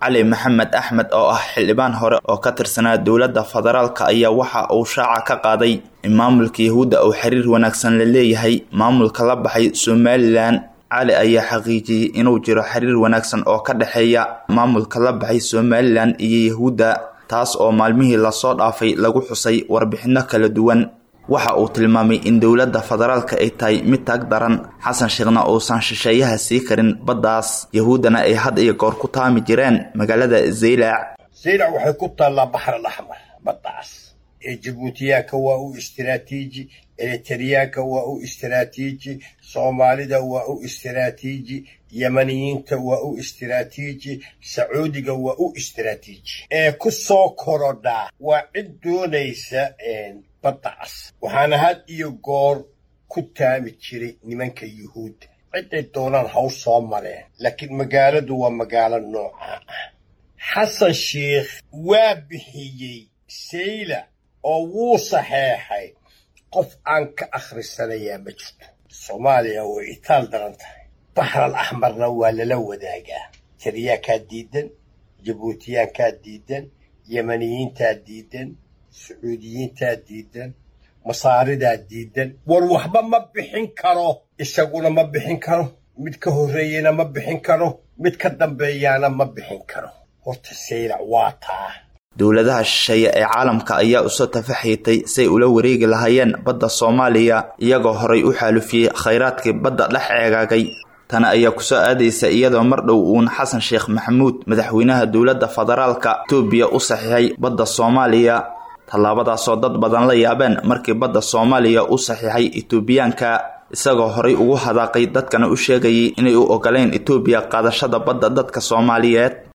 cali maxamed axmed oo ah xildhibaan hore oo ka tirsanaa dowladda federaalka ayaa waxa uu shaaca ka qaaday in maamulka yahuudda uu xiriir wanaagsan la leeyahay maamulka la baxay somalilan cali ayaa xaqiijiyey inuu jiro xiriir wanaagsan oo ka dhexeeya maamulka la baxay somalilan iyo yahuudda taas oo maalmihii lasoo dhaafay lagu xusay warbixinno kala duwan waxa uu tilmaamay in dowladda federaalka ay tahay mid taag daran xasan sheekhna uusan shisheeyaha sii karin baddaas yahuuddana ay had iyo goor ku taami jireen magaalada zaylac zaylac waxay ku taallaa baxr alaxmar baddaas ee jabuutiyaanka waa u istiraatiiji eritriyaanka waa u istiraatiiji soomaalida waa u istiraatiiji yemaniyiinta waa u istiraatiiji sacuudiga waa u istiraatiiji ee ku soo korodhaa waa cid doonaysa baddaas waxaana had iyo goor ku taami jiray nimanka yuhuudda ciday doonaan haw soo mareen laakiin magaaladu waa magaalo noocaa ah xasan sheikh waa bixiyey sayla oo wuu saxeexay qof aan ka akhrisanayaa ma jirto soomaaliya way itaal daran tahay baxral axmarna waa lala wadaagaa tariyaankaa diidan jabuutiyaankaa diidan yemaniyiintaa diidan sacuudiyiintaa diidan masaaridaa diidan war waxba ma bixin karo isaguna ma bixin karo mid ka horreeyena ma bixin karo mid ka dambeeyaana ma bixin karo horta saylac waa taa dowladaha shisheeye ee caalamka ayaa usoo tafaxiitay say ula wareegi lahaayeen badda soomaaliya iyagoo horay u xaalufiyey khayraadkii badda dhex eegaagay tani ayaa kusoo aadaysa iyadoo mar dhow uun xasan sheekh maxamuud madaxweynaha dowladda federaalka etoobiya u saxiixay badda soomaaliya tallaabadaasoo dad badan la yaabeen markii badda soomaaliya u saxiixay etoobiyaanka isagoo horay ugu hadaaqay dadkana u sheegayay inay u ogoleen etoobiya qaadashada badda dadka soomaaliyeed